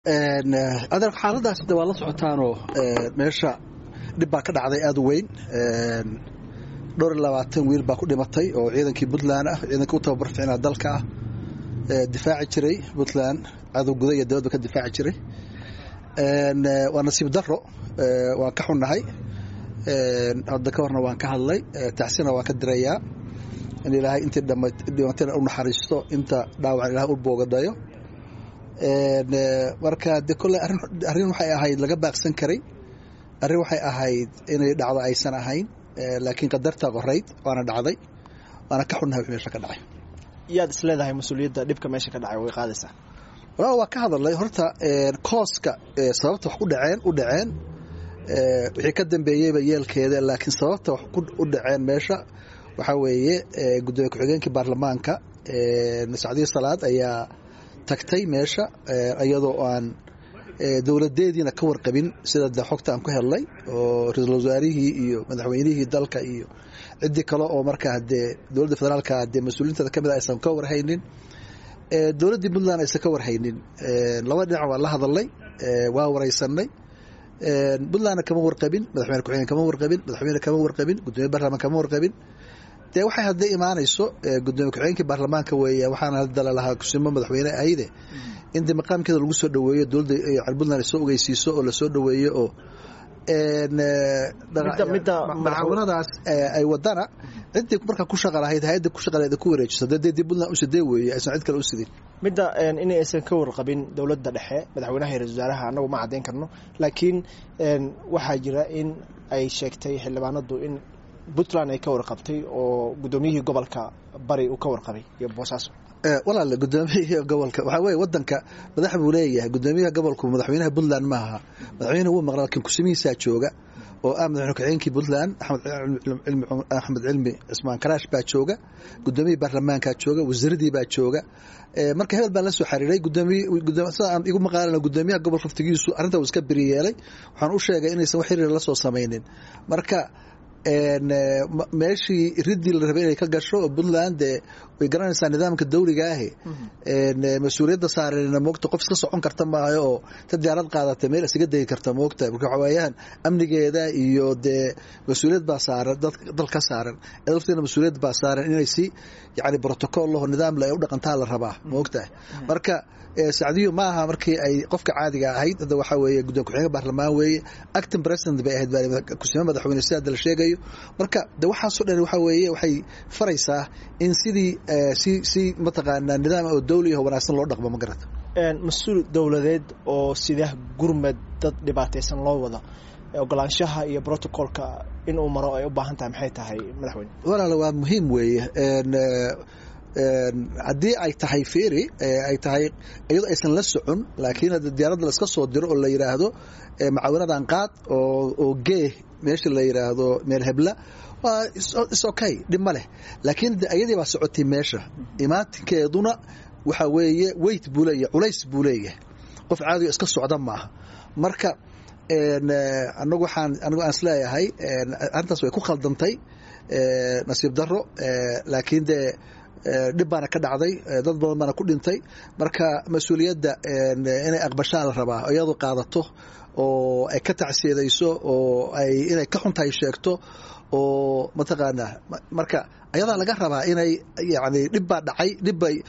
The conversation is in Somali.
adeer xaaladaas de waa la socotaanoo meesha dhib baa ka dhacday aada u weyn dhowr iyo labaatan wiil baa ku dhimatay oo ciidankii puntland ah ciidankii u tababar ficnaa dalka ah difaaci jiray puntland cadow guda iyo dabadba ka difaaci jiray waa nasiib daro waan ka xunnahay hadda ka horna waan ka hadlay tacsina waan ka dirayaa in ilaahay intii dhimatayna u naxariisto inta dhaawacan ilahay u boogadayo marka de kolley arrin waxay ahayd laga baaqsan karay arrin waxay ahayd inay dhacdo aysan ahayn laakiin qadartaa qorayd waana dhacday waana ka xunnahay wix meesha ka dhacay yaad is leedahay mas-uuliyadda dhibka meesha ka dhacay way qaadaysaa walaal waa ka hadalnay horta kooska sababta wax ku dhaceen u dhaceen wixii ka dambeeyeyba yeelkeeda laakiin sababta wax u dhaceen meesha waxaa weeye gudoomiye ku-xigeenkii baarlamaanka sacdiyo salaad ayaa tagtay meesha iyadoo aan dowladeediina ka warqabin sida de xogta aan ku helnay oo ra-iisul wasaarihii iyo madaxweynihii dalka iyo ciddii kale oo markaa dee dowladda federaalka dee mas-uuliinteeda ka mid a aysan ka warhaynin dowladdii puntland aysan ka warhaynin laba dhinac waan la hadalnay waa waraysanay puntlandna kama warqabin madaxweyne ku-xigeen kama warqabin madaxweyne kama warqabin gudoomiye baarlamaan kama warqabin dee waxay hadday imaanayso gudoomiye ku-xigeenkii baarlamaanka weeye waxaana hadda lalahaa kusimo madaxweyne ahayde in de maqaamkeeda lagu soo dhoweeyo dowladda puntland soo ogeysiiso oo lasoo dhoweeyo oo macaawinadaas ay wadana ciddii markaa ku shaqa lahayd hay-adda ku shaqa lahayd ku wareejiso dee dee puntland u sidee weeye aysan cid kale u sidin midda in aysan ka warqabin dowladda dhexe madaxweynaha iyo ra-isul wasaaraha annagu ma caddayn karno laakiin waxaa jira in ay sheegtay xildhibaanadu in puntland ay ka warqabtay oo guddoomiyihii gobolka bari uu ka warqabay iyo boosaaso walaale gudoomiyihii gobolka waxaa weye wadanka madax buu leeyahay gudoomiyaha gobolku madaxweynaha puntland ma aha madaxweynaha wuu maqla lakin kusimihiisaa jooga oo ah madaxweyne ku-xigeenkii puntland axmed cilmi cismaan karaash baa jooga gudoomiyihii baarlamaankaa jooga wasiiradii baa jooga marka hebel baan la soo xiriiray sida aan igu maqaalana gudoomiyaha gobolka waftigiisu arrinta uu iska beri yeelay waxaan u sheegay inaysan wax xiriir la soo samaynin marka meeshii riddii la rabay inay ka gasho oo puntland dee way garanaysaa nidaamka dawliga ahi mas-uuliyadda saarana moogta qof iska socon karta maayo oo ta diyaarad qaadata meel isaga degi karta moogta marka waxa weeyaan amnigeeda iyo dee mas-uuliyad baa saaran dal ka saaran lafteena mas-uuliyad baa saaran inay si yani protocol laho nidaam le ay u dhaqantaa la rabaa moogtahay marka sacdiyo ma aha markii ay qofka caadiga ahayd hadda waxaa weeye guddoon ku-xigeenka baarlamaan weeye acting president bay ahayd kusime madaxweyne si hadda la sheegayo marka de waxaasoo dhan waxaa weeye waxay faraysaa in sidii si si mataqaanaa nidaam oo dawli aho wanaagsan loo dhaqmo ma garata mas-uul dowladeed oo sida gurmad dad dhibaataysan loo wada ogolaanshaha iyo protocolka inuu maro ay u baahan tahay maxay tahay madaxweyne walaala waa muhiim weeye haddii ay tahay feri ay tahay iyadoo aysan la socon laakiin diyaaradda la iska soo diro oo la yidhaahdo macaawinadan qaad oo gee meesha la yidhaahdo meel hebla waa is okay dhib ma leh laakiin iyadii baa socotay meesha imaatinkeeduna waxaa weeye weyt buu leeyahay culays buu leeyahay qof caadigo iska socda maaha marka anagu waxaan anigu aan isleeyahay arrintaas way ku khaldantay nasiib daro laakiin dee dhib baana ka dhacday dad badan baana ku dhintay marka mas-uuliyadda inay aqbashaa la rabaa iyadu qaadato oo ay ka tacsiidayso oo ay inay ka xuntahay sheegto oo mataqaanaa marka ayadaa laga rabaa inay yani dhib baa dhacay dhibbay